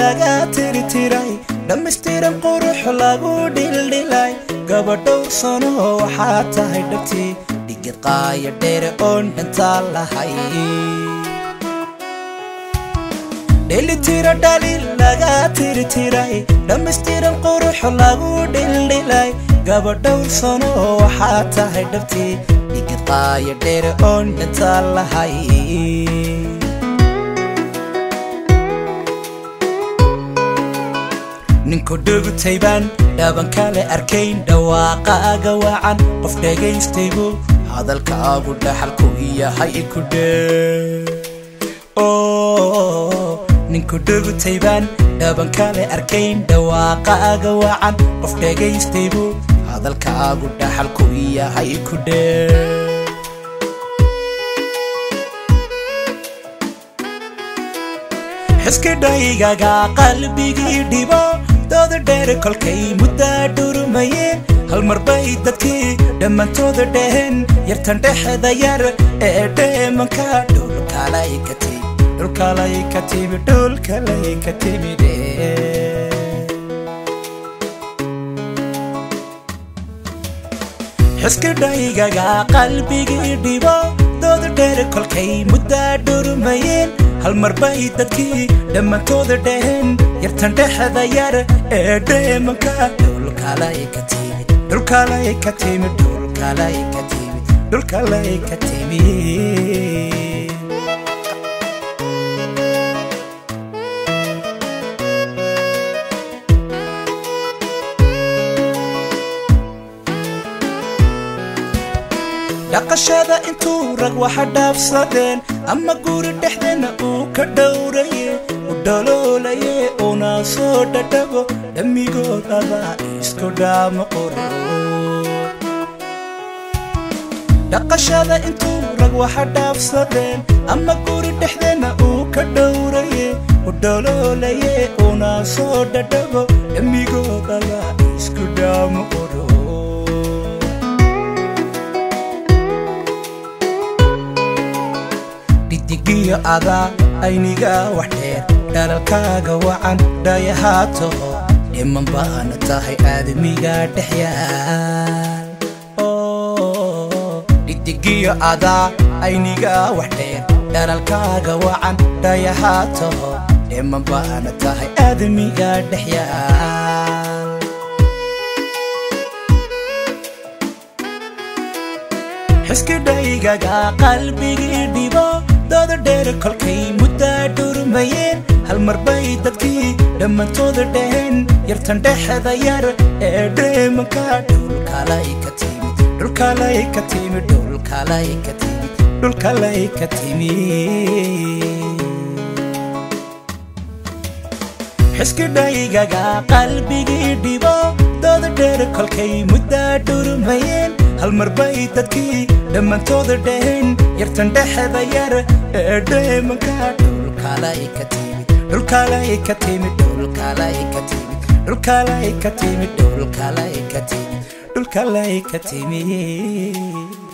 laga tirtiray dhammaystiran qurux lagu dhildhilay gabadhow sano waxaa tahay dhabtii dhigid qaaya dheere oon dhantaa lahay dhelitira dhaliil laga tirtiray dhammaystiran qurux lagu dhildhilay gabadhow sano waxaa tahay dhabtii dhigid qaaya dheere oon dhantaa lahay ninku dhugutaybaan dhaaban kale arkayn dhawaaqaaga wacan qof dhagaystaybu hadalkaagu dhaxalku yahay ku dhee ninku dhugutaybaan dhaaban kale arkayn dhawaaqaaga wacan qof dhagaystaybu hadalkaagu dhaxalku yahay ku dhee xiskidhaygaga qalbigii dhibo dooda dheer kolkay muddaa dhurmayeen hal mar bay dadkii dhammaantooda dheheen yartan dhexda yar ee dheemanka dhulkalay ka timi dhulkalay ka timi dhulkalay ka timide xiskidhaygaga qalbigii dhibo dooda dheer kolkay muddaa dhurmayeen hal mar bay dadkii dhammaantooda dheheen yartan dhexda yar ee dheemanka dhulkalay ka timi dhulkalay ka timi dhulkalay ka timi dhulkalay ka timi dhaqashada intuu rag waxa dhaafsadeen ama guri dhexdeena uu ka dhowraye u dhaloolaye una soo dhadhabo dhammigoodaba isku dhaama qoro dhaqashada intuu rag waxa dhaafsadeen ama guri dhexdeena uu ka dhowraye u dhaloolaye una soo dhadhabo dhammigoodaba isku dhaama qoro dhidigiyo adaa ayniga wax dheer dhalalkaaga wacan dhayahaataho dhiman baana tahay aadamiga dhexyaal dhidigiyo adaa ayniga wax dheer dhalalkaaga wacan dhayahaataho dhiman baana tahay aadamiga dhexyaal xiskidhaygaga qalbigii dhibo dooda dheer kolkay muddaa dhurmayeen hal mar bay dadkii dhammaantooda dheheen yartan dhexda yar ee dheemanka dhulkalay ka timi dhulkalay ka timi dhulkalay ka timi dhulkalay ka timi xiskidhaygaga qalbigii dhibo dooda dheer kolkay muddaa dhurmayeen hal mar bay dadkii dhammaantooda dheheen yartan dhexda yar ee dheemanka dhulkalay ka timi dhulkalay ka timi dhulkalay ka timi dhulkalay ka timi dhulkalay ka timi dhulkalay ka timi